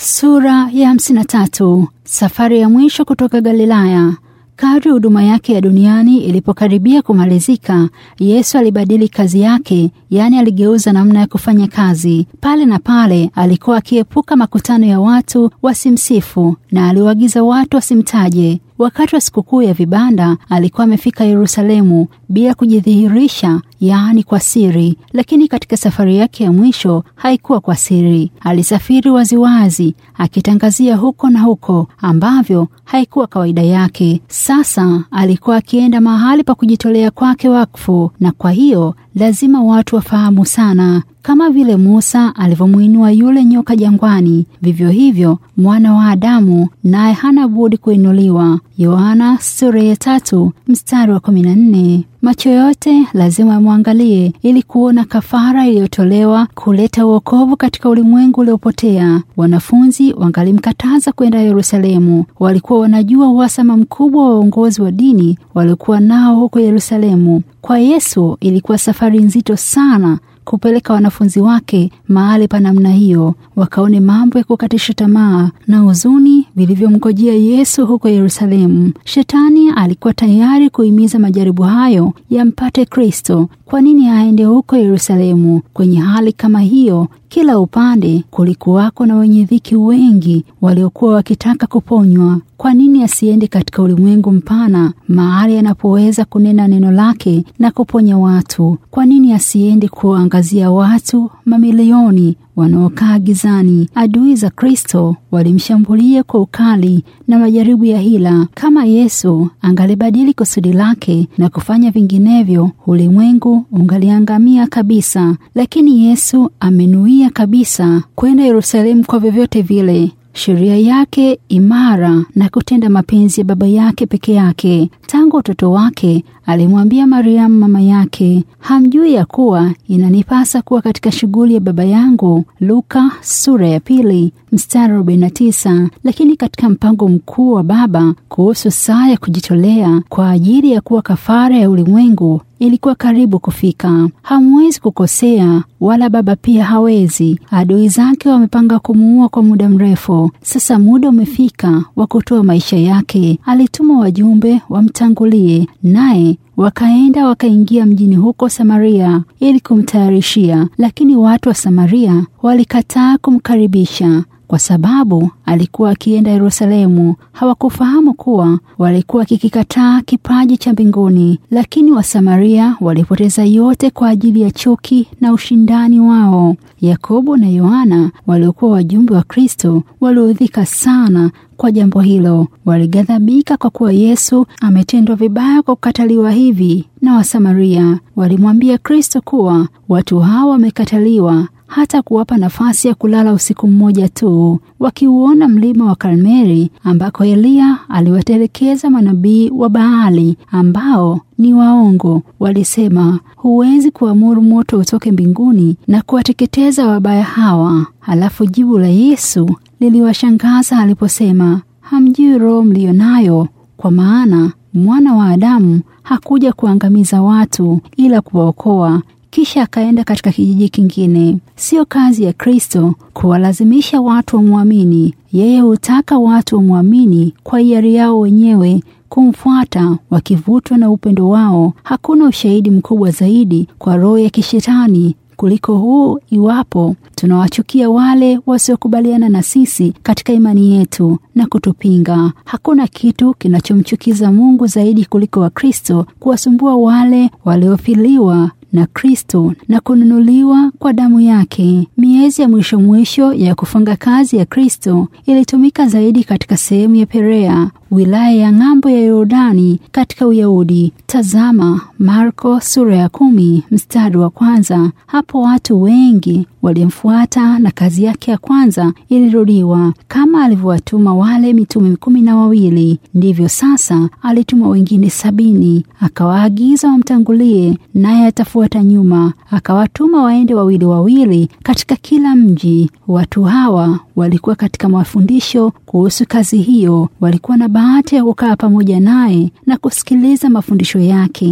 Sura ya hamsini na tatu. Safari ya mwisho kutoka Galilaya. Kadri huduma yake ya duniani ilipokaribia kumalizika, Yesu alibadili kazi yake, yaani aligeuza namna ya kufanya kazi. Pale na pale alikuwa akiepuka makutano ya watu wasimsifu, na aliwaagiza watu wasimtaje. Wakati wa sikukuu ya vibanda alikuwa amefika Yerusalemu bila kujidhihirisha, yaani kwa siri. Lakini katika safari yake ya mwisho haikuwa kwa siri. Alisafiri waziwazi, akitangazia huko na huko ambavyo haikuwa kawaida yake. Sasa alikuwa akienda mahali pa kujitolea kwake wakfu, na kwa hiyo lazima watu wafahamu sana. Kama vile Musa alivyomwinua yule nyoka jangwani, vivyo hivyo mwana wa Adamu naye hana budi kuinuliwa. Yohana sura ya tatu mstari wa kumi na nne. Macho yote lazima yamwangalie ili kuona kafara iliyotolewa kuleta uokovu katika ulimwengu uliopotea. Wanafunzi wangalimkataza kwenda Yerusalemu. Walikuwa wanajua uhasama mkubwa wa uongozi wa dini waliokuwa nao huko Yerusalemu. Kwa Yesu ilikuwa safari nzito sana kupeleka wanafunzi wake mahali pa namna hiyo, wakaone mambo ya kukatisha tamaa na huzuni vilivyomgojea Yesu huko Yerusalemu. Shetani alikuwa tayari kuhimiza majaribu hayo yampate Kristo. Kwa nini aende huko Yerusalemu? Kwenye hali kama hiyo, kila upande kulikuwako na wenye dhiki wengi waliokuwa wakitaka kuponywa. Kwa nini asiende katika ulimwengu mpana, mahali anapoweza kunena neno lake na kuponya watu? Kwa nini asiende kuangazia watu mamilioni wanaokaa gizani? Adui za Kristo walimshambulia kwa ukali na majaribu ya hila. Kama Yesu angalibadili kusudi lake na kufanya vinginevyo, ulimwengu ungaliangamia kabisa. Lakini Yesu amenuia kabisa kwenda Yerusalemu kwa vyovyote vile sheria yake imara na kutenda mapenzi ya Baba yake peke yake. Tangu utoto wake alimwambia Mariamu mama yake, hamjui ya kuwa inanipasa kuwa katika shughuli ya Baba yangu? Luka sura ya pili mstari 49. Lakini katika mpango mkuu wa Baba kuhusu saa ya kujitolea kwa ajili ya kuwa kafara ya ulimwengu ilikuwa karibu kufika. Hamwezi kukosea, wala Baba pia hawezi. Adui zake wamepanga kumuua kwa muda mrefu. Sasa muda umefika wa kutoa maisha yake. Alituma wajumbe wamtangulie, naye wakaenda wakaingia mjini huko Samaria ili kumtayarishia, lakini watu wa Samaria walikataa kumkaribisha kwa sababu alikuwa akienda Yerusalemu. Hawakufahamu kuwa walikuwa wakikikataa kipaji cha mbinguni. Lakini Wasamaria walipoteza yote kwa ajili ya chuki na ushindani wao. Yakobo na Yohana waliokuwa wajumbe wa Kristo waliudhika sana kwa jambo hilo. Walighadhabika kwa kuwa Yesu ametendwa vibaya kwa kukataliwa hivi na Wasamaria. Walimwambia Kristo kuwa watu hawa wamekataliwa hata kuwapa nafasi ya kulala usiku mmoja tu. Wakiuona mlima wa Karmeli ambako Eliya aliwatelekeza manabii wa Baali ambao ni waongo, walisema huwezi kuamuru moto utoke mbinguni na kuwateketeza wabaya hawa. Halafu jibu la Yesu liliwashangaza aliposema, hamjui roho mliyo nayo, kwa maana mwana wa Adamu hakuja kuangamiza watu ila kuwaokoa. Kisha akaenda katika kijiji kingine. Sio kazi ya Kristo kuwalazimisha watu wamwamini. Yeye hutaka watu wamwamini kwa hiari yao wenyewe kumfuata wakivutwa na upendo wao. Hakuna ushahidi mkubwa zaidi kwa roho ya kishetani kuliko huu, iwapo tunawachukia wale wasiokubaliana na sisi katika imani yetu na kutupinga. Hakuna kitu kinachomchukiza Mungu zaidi kuliko Wakristo kuwasumbua wale waliofiliwa na Kristo na kununuliwa kwa damu yake. Miezi ya mwisho mwisho ya kufunga kazi ya Kristo ilitumika zaidi katika sehemu ya Perea, wilaya ya ng'ambo ya Yordani katika Uyahudi. Tazama Marko sura ya kumi mstari wa kwanza. Hapo watu wengi walimfuata na kazi yake ya kwanza ilirudiwa. Kama alivyowatuma wale mitume kumi na wawili, ndivyo sasa alituma wengine sabini, akawaagiza wamtangulie, naye atafuata nyuma. Akawatuma waende wawili wawili katika kila mji. Watu hawa walikuwa katika mafundisho kuhusu kazi hiyo, walikuwa na bahati ya kukaa pamoja naye na kusikiliza mafundisho yake.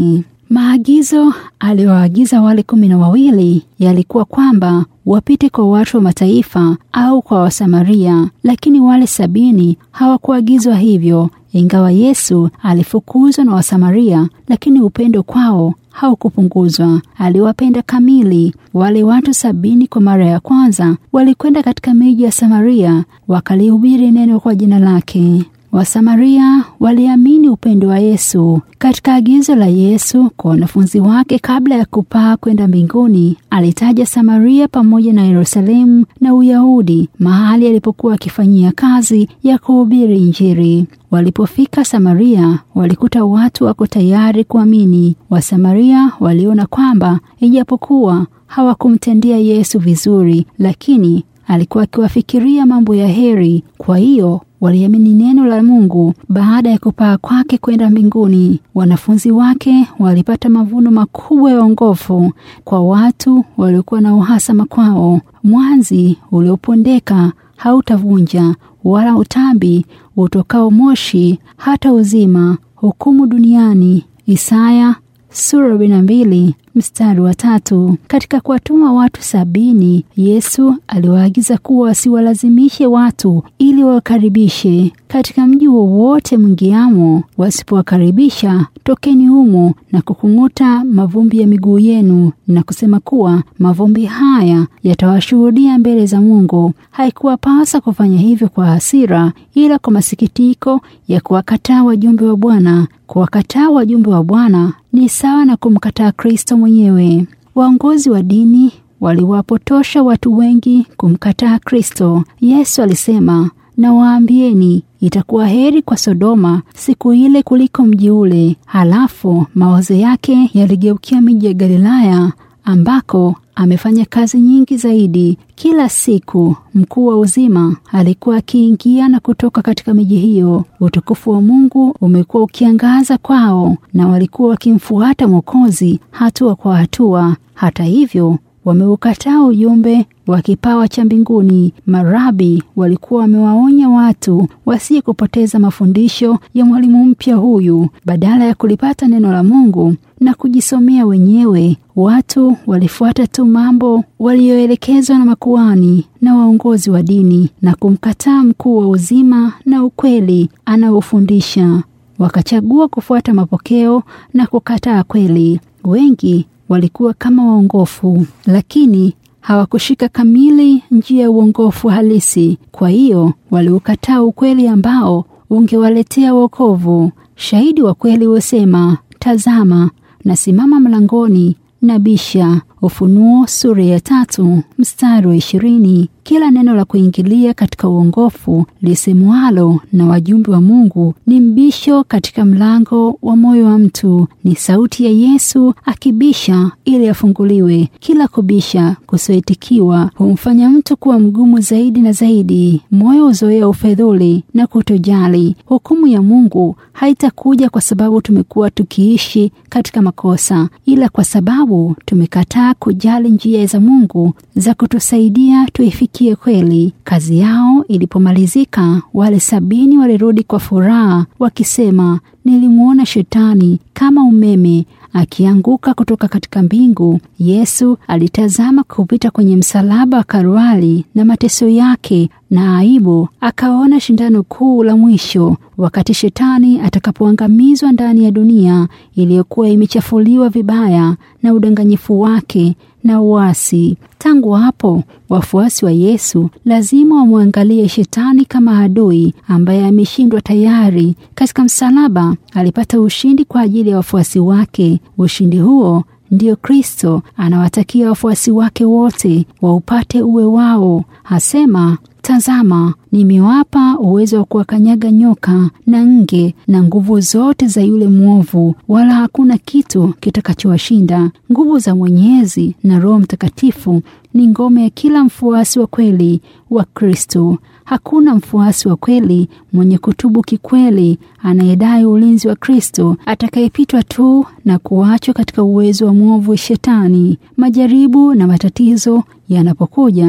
Maagizo aliyoagiza wale kumi na wawili yalikuwa kwamba wapite kwa watu wa mataifa au kwa Wasamaria, lakini wale sabini hawakuagizwa hivyo. Ingawa Yesu alifukuzwa na Wasamaria, lakini upendo kwao haukupunguzwa. Aliwapenda kamili. Wale watu sabini kwa mara ya kwanza walikwenda katika miji ya Samaria, wakalihubiri neno kwa jina lake. Wasamaria waliamini upendo wa Yesu. Katika agizo la Yesu kwa wanafunzi wake kabla ya kupaa kwenda mbinguni, alitaja Samaria pamoja na Yerusalemu na Uyahudi, mahali alipokuwa akifanyia kazi ya kuhubiri Injili. Walipofika Samaria, walikuta watu wako tayari kuamini. Wasamaria waliona kwamba ijapokuwa hawakumtendea Yesu vizuri, lakini alikuwa akiwafikiria mambo ya heri. Kwa hiyo waliamini neno la Mungu baada ya kupaa kwake kwenda mbinguni. Wanafunzi wake walipata mavuno makubwa ya ongofu kwa watu waliokuwa na uhasama kwao. Mwanzi uliopondeka hautavunja, wala utambi utokao moshi hata uzima hukumu duniani. Isaya sura arobaini na mbili mstari wa tatu. Katika kuwatuma watu sabini, Yesu aliwaagiza kuwa wasiwalazimishe watu ili wawakaribishe katika mji wowote mwingiamo. Wasipowakaribisha, tokeni humo na kukung'uta mavumbi ya miguu yenu na kusema kuwa mavumbi haya yatawashuhudia mbele za Mungu. Haikuwapasa kufanya hivyo kwa hasira, ila kwa masikitiko ya kuwakataa wajumbe wa Bwana. Kuwakataa wajumbe wa Bwana ni sawa na kumkataa Kristo mwenyewe. Waongozi wa dini waliwapotosha watu wengi kumkataa Kristo. Yesu alisema, na waambieni itakuwa heri kwa Sodoma siku ile kuliko mji ule. Halafu mawazo yake yaligeukia miji ya Galilaya ambako amefanya kazi nyingi zaidi. Kila siku mkuu wa uzima alikuwa akiingia na kutoka katika miji hiyo. Utukufu wa Mungu umekuwa ukiangaza kwao, na walikuwa wakimfuata Mwokozi hatua kwa hatua. Hata hivyo wameukataa ujumbe wa kipawa cha mbinguni. Marabi walikuwa wamewaonya watu wasiye kupoteza mafundisho ya mwalimu mpya huyu. Badala ya kulipata neno la Mungu na kujisomea wenyewe, watu walifuata tu mambo walioelekezwa na makuhani na waongozi wa dini na kumkataa mkuu wa uzima na ukweli anaofundisha. Wakachagua kufuata mapokeo na kukataa kweli. Wengi walikuwa kama waongofu, lakini hawakushika kamili njia ya uongofu halisi. Kwa hiyo waliukataa ukweli ambao ungewaletea wokovu. Shahidi wa kweli husema, tazama, nasimama mlangoni na bisha. Ufunuo sura ya tatu mstari wa ishirini. Kila neno la kuingilia katika uongofu lisemwalo na wajumbe wa Mungu ni mbisho katika mlango wa moyo wa mtu. Ni sauti ya Yesu akibisha ili afunguliwe. Kila kubisha kusioitikiwa humfanya mtu kuwa mgumu zaidi na zaidi. Moyo uzoea ufedhuli na kutojali. Hukumu ya Mungu haitakuja kwa sababu tumekuwa tukiishi katika makosa, ila kwa sababu tumekataa kujali njia za Mungu za kutusaidia tuifikie kweli. Kazi yao ilipomalizika, wale sabini walirudi kwa furaha wakisema, nilimwona Shetani kama umeme akianguka kutoka katika mbingu. Yesu alitazama kupita kwenye msalaba wa Kalvari na mateso yake na aibu, akaona shindano kuu la mwisho, wakati Shetani atakapoangamizwa ndani ya dunia iliyokuwa imechafuliwa vibaya na udanganyifu wake na uasi. Tangu hapo wafuasi wa Yesu lazima wamwangalie Shetani kama adui ambaye ameshindwa tayari. Katika msalaba alipata ushindi kwa ajili ya wafuasi wake. Ushindi huo ndio Kristo anawatakia wafuasi wake wote waupate uwe wao. Hasema, Tazama, nimewapa uwezo wa kuwakanyaga nyoka na nge na nguvu zote za yule mwovu, wala hakuna kitu kitakachowashinda. Nguvu za Mwenyezi na Roho Mtakatifu ni ngome ya kila mfuasi wa kweli wa Kristo. Hakuna mfuasi wa kweli mwenye kutubu kikweli anayedai ulinzi wa Kristo atakayepitwa tu na kuachwa katika uwezo wa mwovu Shetani. Majaribu na matatizo yanapokuja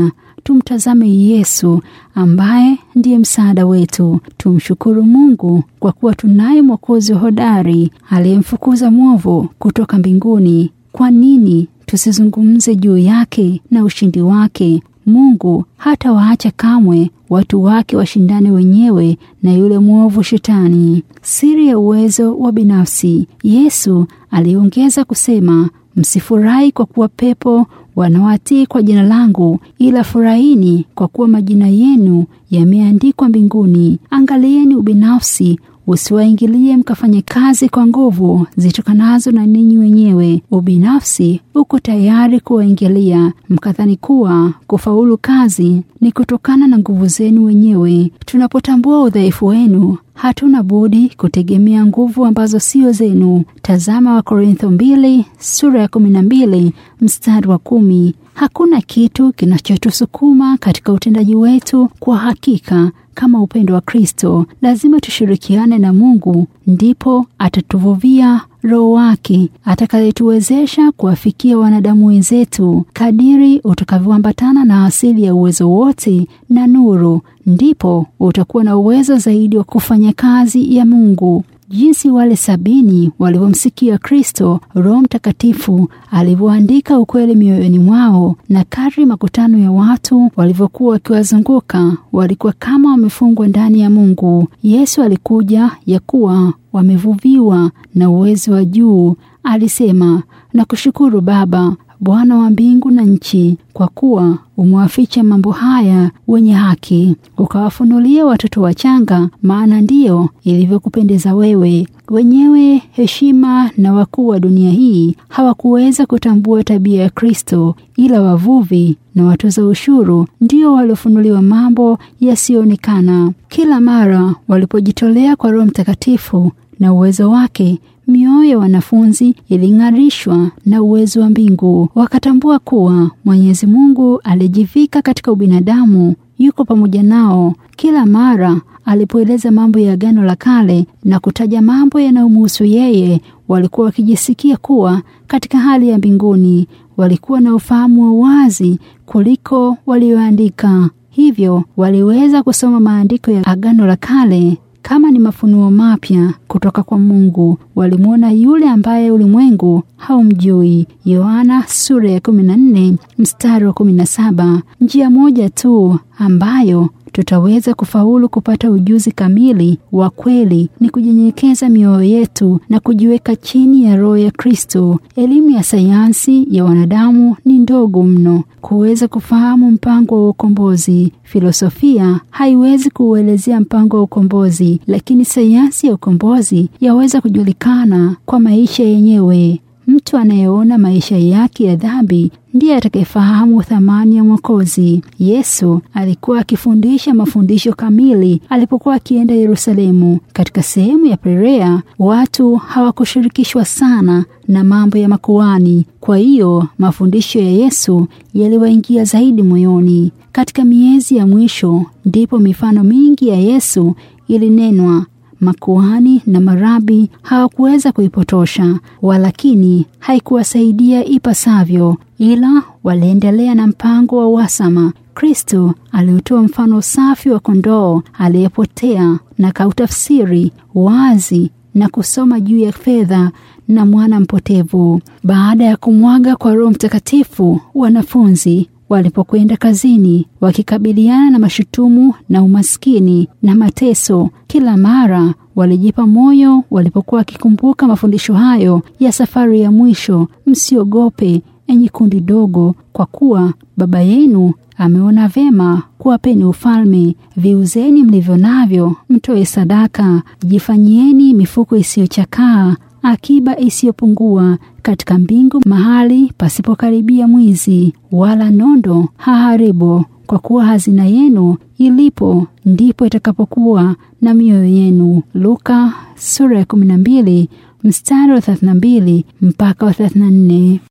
tumtazame Yesu ambaye ndiye msaada wetu. Tumshukuru Mungu kwa kuwa tunaye Mwokozi hodari aliyemfukuza mwovu kutoka mbinguni. Kwa nini tusizungumze juu yake na ushindi wake? Mungu hata waacha kamwe watu wake washindane wenyewe na yule mwovu Shetani. Siri ya uwezo wa binafsi. Yesu aliongeza kusema, msifurahi kwa kuwa pepo wanawatii kwa jina langu, ila furahini kwa kuwa majina yenu yameandikwa mbinguni. Angalieni ubinafsi usiwaingilie mkafanye kazi kwa nguvu zitokanazo na ninyi wenyewe. Ubinafsi uko tayari kuwaingilia mkadhani kuwa kufaulu kazi ni kutokana na nguvu zenu wenyewe. Tunapotambua udhaifu wenu, hatuna budi kutegemea nguvu ambazo sio zenu. Tazama Wakorintho mbili sura ya kumi na mbili mstari wa kumi. Hakuna kitu kinachotusukuma katika utendaji wetu kwa hakika kama upendo wa Kristo. Lazima tushirikiane na Mungu, ndipo atatuvuvia Roho wake atakayetuwezesha kuwafikia wanadamu wenzetu. Kadiri utakavyoambatana na asili ya uwezo wote na nuru, ndipo utakuwa na uwezo zaidi wa kufanya kazi ya Mungu. Jinsi wale sabini walivyomsikia Kristo, Roho Mtakatifu alivyoandika ukweli mioyoni mwao, na kadri makutano ya watu walivyokuwa wakiwazunguka, walikuwa kama wamefungwa ndani ya Mungu. Yesu alikuja ya kuwa wamevuviwa na uwezo wa juu. Alisema, nakushukuru Baba, Bwana wa mbingu na nchi, kwa kuwa umewaficha mambo haya wenye haki, ukawafunulia watoto wachanga, maana ndiyo ilivyokupendeza wewe. Wenyewe heshima na wakuu wa dunia hii hawakuweza kutambua tabia ya Kristo, ila wavuvi na watoza ushuru ndio waliofunuliwa mambo yasiyoonekana. Kila mara walipojitolea kwa Roho Mtakatifu na uwezo wake mioyo ya wanafunzi iling'arishwa na uwezo wa mbingu. Wakatambua kuwa Mwenyezi Mungu alijivika katika ubinadamu, yuko pamoja nao. Kila mara alipoeleza mambo ya Agano la Kale na kutaja mambo yanayomhusu yeye, walikuwa wakijisikia kuwa katika hali ya mbinguni. Walikuwa na ufahamu wa wazi kuliko walioandika, hivyo waliweza kusoma maandiko ya Agano la Kale kama ni mafunuo mapya kutoka kwa Mungu. Walimwona yule ambaye ulimwengu haumjui. Yohana sura ya 14 mstari wa 17. Njia moja tu ambayo tutaweza kufaulu kupata ujuzi kamili wa kweli ni kujinyenyekeza mioyo yetu na kujiweka chini ya Roho ya Kristo. Elimu ya sayansi ya wanadamu ni ndogo mno kuweza kufahamu mpango wa ukombozi. Filosofia haiwezi kuuelezea mpango wa ukombozi, lakini sayansi ya ukombozi yaweza kujulikana kwa maisha yenyewe. Mtu anayeona maisha yake ya dhambi ndiye atakayefahamu thamani ya Mwokozi. Yesu alikuwa akifundisha mafundisho kamili alipokuwa akienda Yerusalemu. Katika sehemu ya Perea, watu hawakushirikishwa sana na mambo ya makuhani, kwa hiyo mafundisho ya Yesu yaliwaingia zaidi moyoni. Katika miezi ya mwisho ndipo mifano mingi ya Yesu ilinenwa. Makuhani na marabi hawakuweza kuipotosha, walakini haikuwasaidia ipasavyo, ila waliendelea na mpango wa uhasama. Kristo aliutoa mfano safi wa kondoo aliyepotea na kautafsiri wazi na kusoma juu ya fedha na mwana mpotevu. Baada ya kumwaga kwa Roho Mtakatifu, wanafunzi walipokwenda kazini wakikabiliana na mashutumu na umaskini na mateso, kila mara walijipa moyo walipokuwa wakikumbuka mafundisho hayo ya safari ya mwisho: msiogope enyi kundi dogo, kwa kuwa Baba yenu ameona vema kuwapeni ufalme. Viuzeni mlivyo navyo, mtoe sadaka. Jifanyieni mifuko isiyochakaa akiba isiyopungua katika mbingu, mahali pasipokaribia mwizi wala nondo haharibu, kwa kuwa hazina yenu ilipo ndipo itakapokuwa na mioyo yenu. Luka sura ya 12 mstari wa 32 mpaka wa 34.